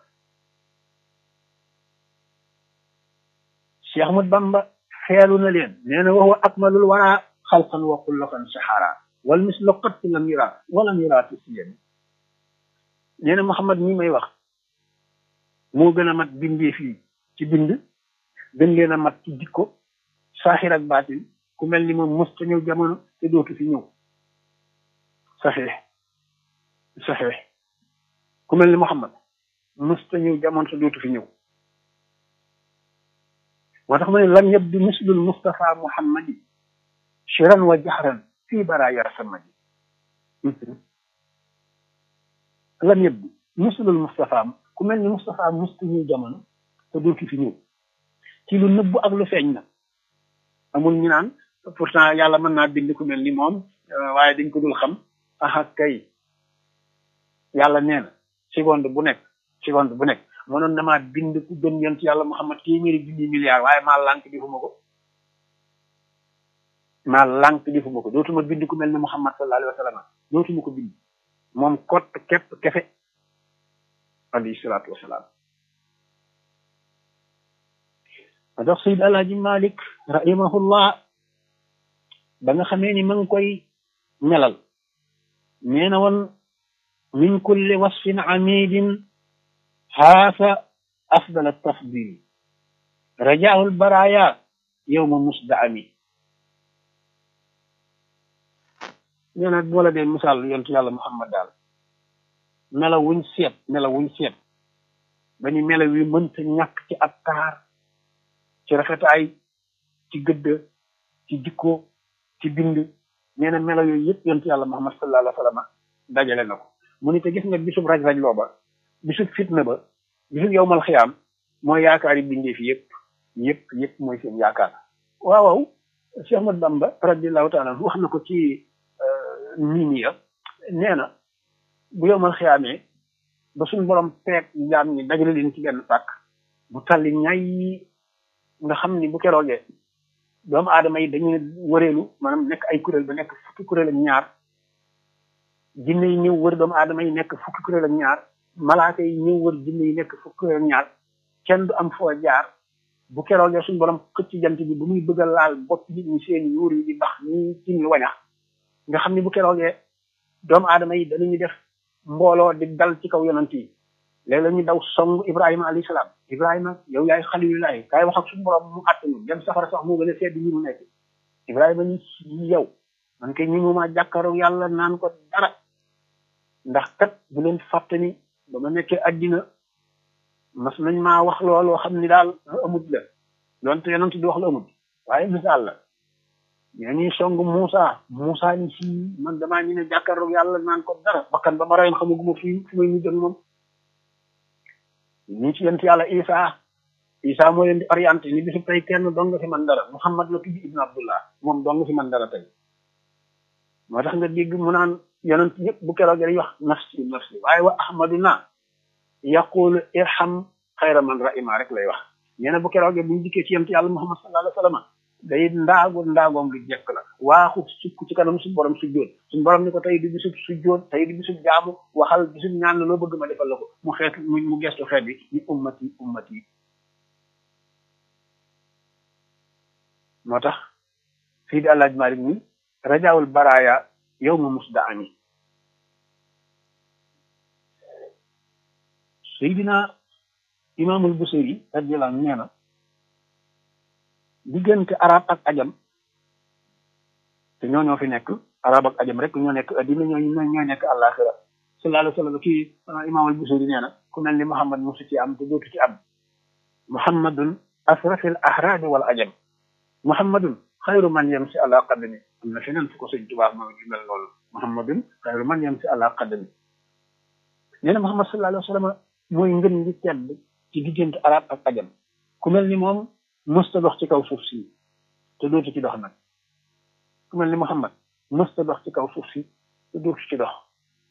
Cheikh Ahmad Bamba xeelu na leen nee na wa huwa akmalul wara xalqan wa xulqan saxara wal mislu qat lam yura walam yura fi siyami nee na Muhammad mi may wax moo gën a mat bindee fii ci bind gën leen a mat ci jikko saaxir ak baatin ku mel ni moom mos ta ñëw jamono te dootu fi ñëw saxee saxee ku mel ni Muhammad mos ta ñëw jamono te dootu fi ñëw moo tax ma ne lam yabdu mislul Mustafa Muhammadi shiran wa jahran fii baraaya samadi lam yabdu mislul Mustafa ku mel ni Mustafa musta ñëw jamono te dootu fi ñëw ci lu nëbbu ak lu feeñ na amul ñu naan pourtant yàlla mën naa bind ku mel ni moom waaye dañ ko dul xam aha kay yàlla nee na seconde bu nekk seconde bu nekk mënoon na maa bind ku gën yonent yàlla Muhammad téeméeri junni milliards waaye maa lànk defuma ko maa lànk defuma ko dootuma bind ku mel ni Muhammad sallallahu alayhi wa sallam dootuma ko bind moom kott képp kefe alayhi salaatu wasalaam ma dox Seyd Alaaji Malik rahimahullah ba nga xamee ni ma ngi koy melal nee na woon min kulli wasfin amidin haasa afdal tafdil rajaahu lbaraya yowma musdaami nee na moo la dee misaal yontu yàlla Muhammad daal mela wuñ seet mela wuñ seet ba ni mela wi mënta ñàkk ci ab taar ci rafetaay ci gëdd ci jikko ci bind nee na mela yooyu yëpp yontu yàlla Muhammad sallallahu alayhi wa sallam dajale na ko mu ni te gis nga bisub raj-raj loo ba bisub fitna ba bisub yowmal xiyaam mooy yaakaar yi bindee fi yëpp yëpp yëpp mooy seen yaakaar waaw waaw Cheikh Ahmad Bamba radiallahu taala wax na ko ci nii ya nee na bu yowmal xiyaamee ba suñ borom peeg jaam ñi dajale leen ci benn pàkk bu talli ñay nga xam ni bu keroogee doomu aadama yi dañuy wëreelu maanaam nekk ay kuréel ba nekk fukki kuréel ak ñaar jinne yi ñëw wër doomu aadama yi nekk fukki kuréel ak ñaar malaaka yi ñëw wër jinne yi nekk fukki kuréel ak ñaar kenn du am foo jaar bu keroogee suñ borom xëcc jant bi bu muy bëgg a laal bopp nit ñi seen yuur yi di bax ñi tim wañax nga xam ni bu keroogee doomu aadama yi danañu def mbooloo di dal ci kaw yonant yi léegi la ñu daw song ibrahima alayhi salaam ibrahima yow yaay xalilulaay kaay wax ak suñu borom mu àttanu dem safara sax moo gën a sedd ñi mu nekk ibrahima ni yow man kay ñi mu ma jàkkaaroo yàlla naan ko dara ndax kat bu leen fàtte ni ba ma nekkee addina mas nañ maa wax looloo xam ni daal lu amut la donte yonant di wax lu amut waaye misaal la ñoo ñuy song Moussa Moussa ni si man damaa ñu ne jàkkaarloog yàlla naan ko dara bakkan ba ma rayoon xamaguma fii fu may mujj ak moom ñu ci yent yàlla Isa Isa moo leen di orienté ni bisu tey kenn dong nga fi man dara Muhammad la tudd Ibn Abdullah moom dong nga fi man dara tey moo tax nga dégg mu naan yonent yëpp bu keroog dañuy wax nafsi nafsi waaye wa ahmaduna yaqulu irham xayra man rahima rek lay wax nee na bu keroogee bu ñu dikkee ci yent yàlla Muhammad sallallahu alayhi wa sallam day ndaagu ndaagoom lu jekk la waaxu sukk ci kanam suñu borom sujjóot suñu borom ni ko tey di bisub sujjóot tey di bisub jaamu waxal bisub ñaan la loo bëgg ma defal la ko mu xeet mu mu gestu xeet bi ni ummati ummati moo tax fii di àllaaj malik ni rajaawul baraaya yow ma musda ami seydina imaamul busiri radiyallahu anhu nee na diggante arab ak ajam te ñoo ñoo fi nekk arab ak ajam rek ñoo nekk addina ñoo ñoo nekk àllaaxira sallallahu alayhi wa sallam kii imaam al busiri nee na ku mel ni muhammad musu ci am te dootu ci am muhammadun asrafil ahrabi wal ajam muhammadun xayru man yam si àla qadami am na feneen fu ko sëñ tubaab ma gi mel loolu muhammadun xayru man yam si àla qadami nee na muhammad sallallahu alayhi wa sallam mooy ngën gi tedd ci diggante arab ak ajam ku mel ni moom mësta dox ci kaw suuf si te dootu ci dox nag ku mel ni Muhammad mësta dox ci kaw suuf si te dootu ci dox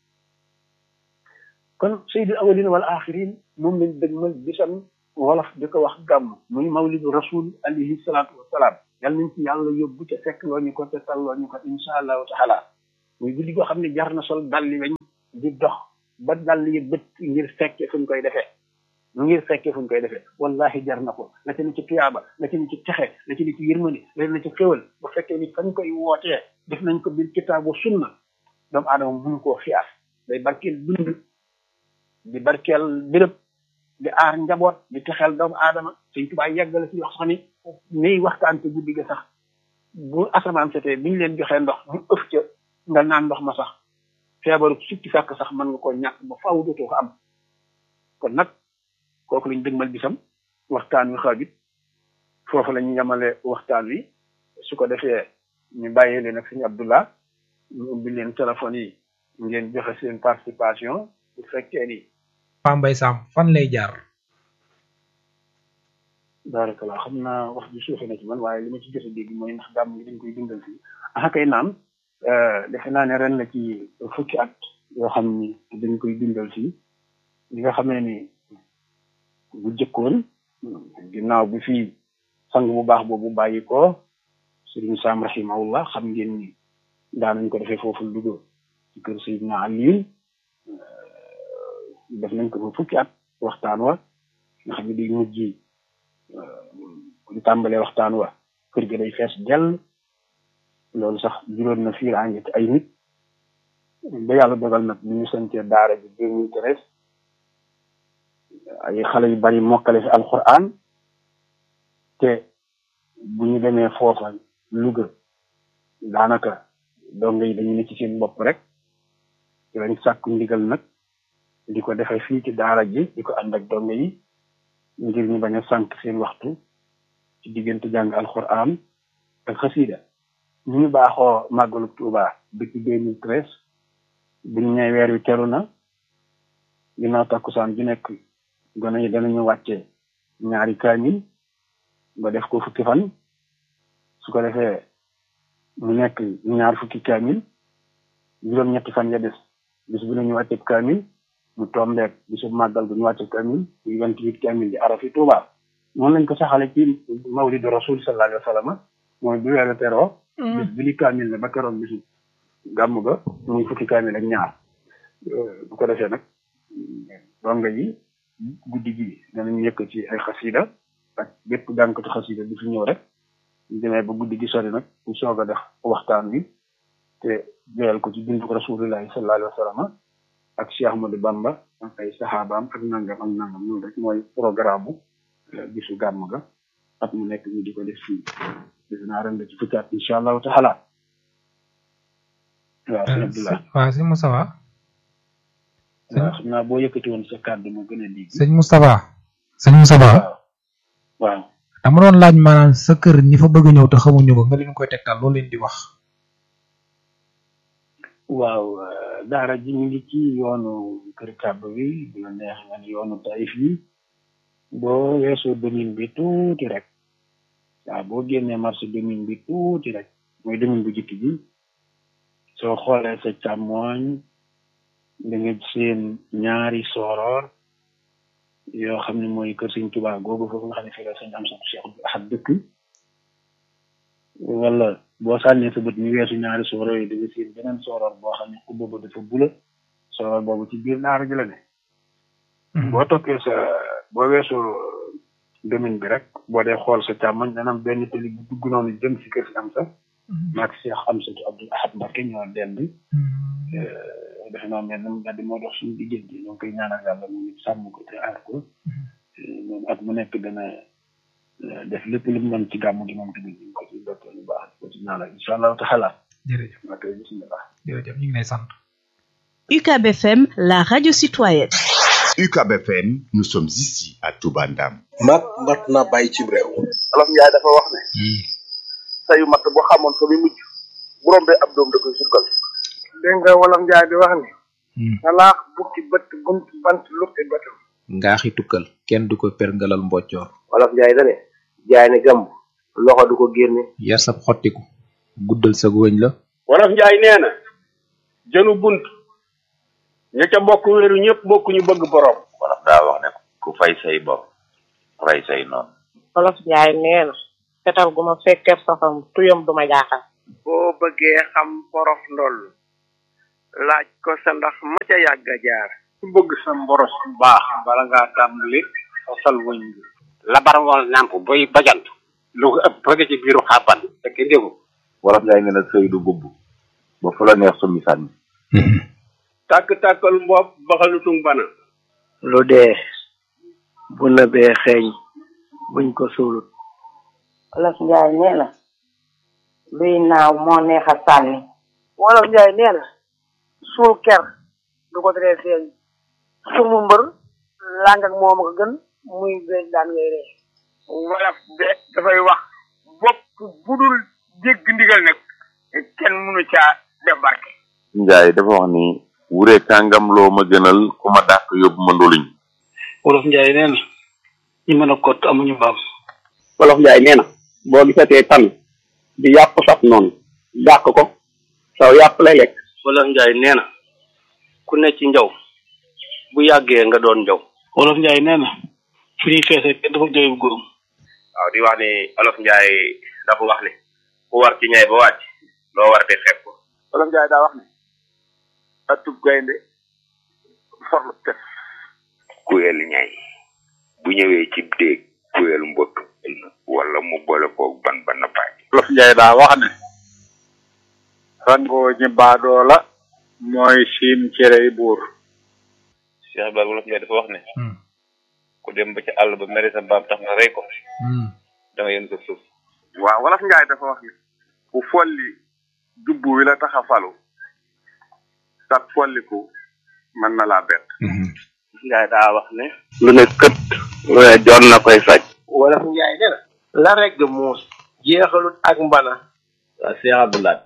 kon sayyidul awwalin wal axirin moom lañ dëgmal bisam wolof di ko wax gàmm muy mawlidu rasul alayhi salaatu wasalaam yal nañ ci yàlla yóbbu te fekk loo ñu ko te talloo ñu ko insha allahu taala muy guddi goo xam ne jar na sol dalli weñ di dox ba dall yi bët ngir fekke fuñ koy defee ngir fekke fuñ koy defee wallahi jar na ko la ci ne ci tuyaaba la ci ne ci texe la ci ne ci yërmande la ci ne ci xéwal bu fekkee ni fañ koy wootee def nañ ko bil kitaabu sunna doomu aadama mënu koo xiyaas day barkeel dund di barkeel béréb di aar njaboot di texeel doomu aadama Sëñ Tuubaa yeggale ci wax sax ni niy waxtaan te guddi ga sax bu asamaan setee bi ñu leen joxee ndox ñu ëf ca nga naan ndox ma sax feebaru sukki sàkk sax mën nga koo ñàkk ba faaw dootoo ko am kon nag kooku lañ dëgmal bisam waxtaan wi xaajut foofu la ñu yemale waxtaan wi su ko defee ñu bàyyee leen ak sëñ Abdullah ñu ubbi leen téléphone yi ngeen joxe seen participation bu fekkee ni Paa Mbay Sam fan lay jaar barakallah xam naa wax ji suufe na ci man waaye li ma ci jot a dégg mooy ndax gàmm ngi dañ koy dundal fii ah kay naam defe naa ne ren la ci fukki at yoo xam ni dañ koy dundal fii li nga xamee ni bu jëkkoon ginnaaw bi fii sang bu baax boobu bàyyi ko sëriñ Sam rahimahullah xam ngeen ni daanañ ko defee foofu Louga ci kër Seydina Aliou def nañ ko fa fukki at waxtaan wa nga xam ne day mujj buñ tàmbalee waxtaan wa kër gi day fees dell loolu sax juróon na fii àngi ci ay nit ba yàlla dogal nag bi ñu santee daara ji deux mille treize ay xale yu bari mokkale fi alquran te bu ñu demee foofa Louga daanaka donga yi dañu ne ci seen bopp rek ci lañ sàkku ndigal nag di ko defee fii ci daara ji di ko ànd ak donga yi ngir ñu bañ a sànq seen waxtu ci diggante jàng alquran ak xasida ñu ñu baaxoo màggalu Tuuba depuis deux mille treize buñ ñëwee weer wi teru na ginnaaw takkusaan ju nekk gone yi danañu wàcce ñaari kaamil ba def ko fukki fan su ko defee mu nekk ñaar fukki kaamil juróom-ñetti fan ya des bis bu ne ñu wàcce kaamil mu tombeek bisu màggal bu ñu wàcce kaamil muy vingt huit kaamil di arafi Tuuba noonu lañ ko saxale ci mawlidu rasul sallallahu alayhi wa sallam mooy bu weeru teroo bis bi li kaamil ne ba keroog bisu gàmm ga muy fukki kaamil ak ñaar bu ko defee nag donga yi guddi gi danañ yëkk ci ay xasida ak bépp jànkatu xasida bi fi ñëw rek ñu demee ba guddi gi sori nag ñu soog a def waxtaan bi te joyal ko ci bindu rasulillahi sallallahu alayhi wa sallam ak Cheikh Ahmadou Bamba ak ay saxaabaam ak nangam ak nangam loolu rek mooy programme bu bisu gàmm ga at mu nekk ñu di ko def fii def naa ren la ci fukki at incha allahu taala waaw sëñ Abdoulaye waaw sëñ Moustapha waaw xam naa boo yëkkati woon sa kàddu mu gën a dégg sëñ Moustapha sëñ Moustapha waaw dama doon laaj maanaam sa kër ñi fa bëgg a ñëw te xamuñu ko nga leen koy tegtal loolu leen di wax waaw daara ji ñu ngi ci yoonu kër kàbb bi bu la neex nga ni yoonu Taïf yi boo weesoo domine bi tuuti rek waaw boo génnee marché domine bi tuuti rek mooy domine bu jikki bi soo xoolee sa càmmooñ da nga seen ñaari sooroor yoo xam ne mooy kër Sëñ Tuubaa googu foofu nga xam ne fii la sëñ am sa Cheikh Ahad dëkk wala boo sànnee sa bët ñu weesu ñaari sooroor yi da nga seen beneen sooroor boo xam ne xubba ba dafa bula sooroor boobu ci biir daara ji la ne boo toppee sa boo weesoo domaine bi rek boo dee xool sa càmmoñ dana am benn tali bu dugg noonu jëm si kër si am sa maag Cheikh Amsatu Abdul Ahad Mbacké ñoo dend defe naa mel na mbedd moo dox suñu diggante ñoo ngi koy ñaanal yàlla mu ngi sàmm ko te aar ko moom at mu nekk dana def lépp lu mu mën ci gàmm gi moom tamit ñu ngi ko ci dokkee lu baax ko ci ñaanal incha allahu taala jërëjëf waa kay bismillah jërëjëf ñu ngi lay sant UCAB FM, la radio citoyenne. UCAB FM, nous sommes ici à Touba Ndam. mat mat na bàyyi ci réew olof njaay dafa wax ne sayu matt boo xamoon fa muy mujj bu rombee ab doom da koy sukkal dégg nga wolof njaay di wax ni salaax bukki bët bunt bant lukki bëtam ngaaxi tukkal kenn du ko perngalal mboccoor olof njaay da ne jaay ne gàmb loxo du ko génne yar sab xottiku guddal sa wëñ la wolof njaay nee na jënu bunt ña ca bokk wéeru ñëpp bokk ñu bëgg borom wolof daa wax ne ku fay say bopp rey say noonu wolof njaay nee na fetal gu ma fekkee safam tuyam du ma jaaxal boo bëggee xam porof ndoll laaj ko sa ndax ma ca yàgg a jaar ku bëgg sa mboros bu baax bala ngaa tàmbali fasal wëñ bi labar wal nàmp boy bajant lu ko ëpp bëgg ci biiru xàbban fekk déggu wolof njaay nee na sëy du bubb ba fu la neex summi sànni tàkk-tàkkal mbopp baxalutung bana lu dee bu nëbee xeeñ buñ ko suulut wolof njaay nee na luy naaw moo neex a sànni wolof njaay nee na suul ker du ko teree feeñ sumu mbër làng ak moom ko gën muy beej daan ngay ree wolof de dafay wax bopp budul jégg ndigal nag kenn mënu caa def barke njaay dafa wax ni wure kàngam loo ma gënal ku ma dàq yóbbu ma ndoluñ wolof njaay nee na ñi mën a kott amuñu mbaam wolof njaay nee na boo gisatee tan di yàpp saf noonu dàq ko saw yàpp lay lekk wolof njaay nee na ku ne ci njaw bu yàggee nga doon njaw wolof njaay nee na fu ñuy feesee kenn dafa jooy bu góorum waaw di wax ni olof njaay dafa wax ni ku war ci ñay ba wàcc loo war de fekk ko wolof njaay daa wax ne atub gaynde forlu tef kuyel ñay bu ñëwee ci déeg kuyel mbott wala mu boole koog ban ba nappaaj wolof njaay daa wax ne rangoo ñi baadoo la mooy siim cerey buur Cheikh Ibrahima wolof njaay dafa wax ne ku dem ba ci àll ba mere sa mbaam tax nga rey ko da nga yéen ko suuf waaw wolof njaay dafa wax ne ku folli jubbu wi la tax a falu sag folliku mën na laa bett njaay daa wax ne lu ne kët lu ne joon na koy saj wolof njaay nee na la regg muus jeexalut ak mbana waa Cheikh Abdoulaye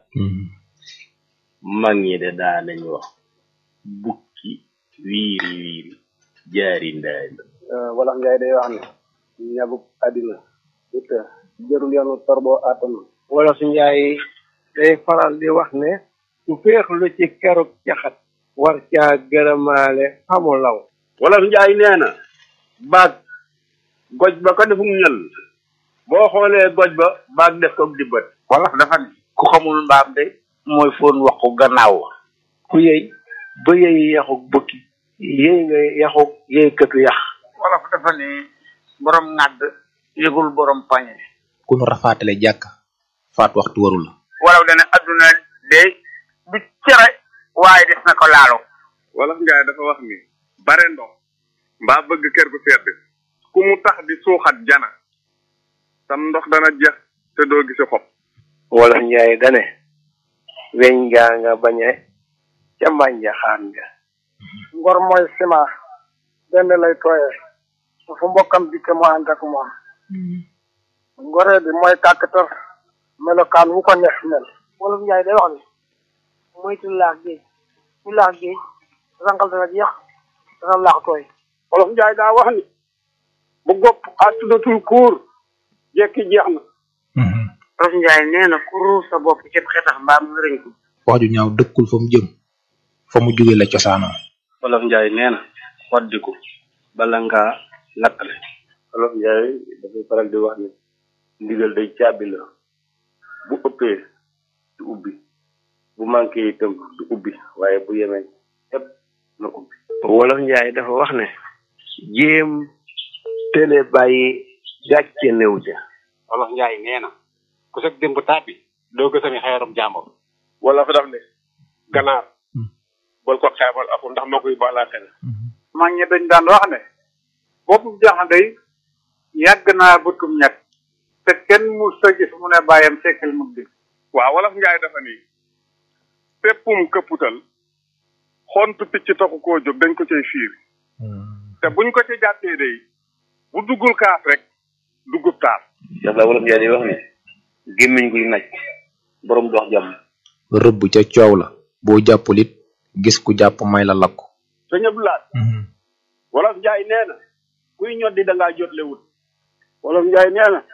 mag ñi de daa nañ wax bukki wiiri wiiri jaari ndaari wolof njaay day wax ne ñabuk àddina it jërul yoonu torbo àttan wolof njaay day faral di wax ne ku féexlu ci keruk caxat war caa gërëmaale xamu law wolof njaay nee na baag goj ba ko defum ñël boo xoolee goj ba baag def ko di bët wolof dafa ne ku xamul mbaam de mooy foon waxu gannaaw ku yëy ba yëy yaxuk bukki yëy nga yaxuk yëy këtu yax wolof dafa ne borom ŋàdd yëgul borom pañe ku nu rafaatale jàkk faat waxtu warul la wolof dana adduna de du cere waaye des na ko laalo wolof njaay dafa wax ni bare ndox mbaa bëgg kër gu sedd ku mu tax di suuxat jana sam ndox dana jeex te doo gisi xob wolof njaay dane weñ ngaa nga bañe ca mbànja xaan nga ngor mooy ciment benn lay tooyee fu mbokkam dikke mu ànd ak moom ngoree bi mooy kàkkatar melokaan wu ko neex mel wolof njaay day wax ni moytu laax géej ku laax géej rangal dana jeex dana laax tooy wolof njaay daa wax ni bu gopp àttudatul kuur jekki jeex na wolof njaay nee na ku ruus sa bopp cëb xetax mbaam nga rëñ ko wax ju ñaaw dëkkul fa mu jëm fa mu jóge la cosaanoo wolof njaay nee na waddiku bala ngaa lakkale wolof njaay dafay faral di wax ni ndigal day caabi la bu ëppee du ubbi bu manqué itam du ubbi waaye bu yemee yépp na ubbi wolof njaay dafa wax ne jéem télé bàyyi gàcce néew ja wolof njaay nee na ku sëg démb tàbbi doo gësami xeerum jàmbur wala fa daf ne ganaar bol ko xeebal aku ndax moo koy baalaate na mag ñi dañ daan wax ne boppu jaxan day yàgg naa bëtum ñett te kenn mu sa gis mu ne bàyyam sekkal mu di waaw wolof njaay dafa ni péppum këpputal xontu picc taxu koo jóg dañ ko cay fiir te buñ ko ci jàppee day bu duggul kaas rek duggub taas yàlla wolof njaay day wax ne gémmiñ guy naj borom dox jàmm rëbb ca coow la boo jàppul it gis ku jàpp may la lakku sëñ Abdoulaye wolof njaay nee na kuy ñoddi da ngaa jotle wut wolof njaay nee na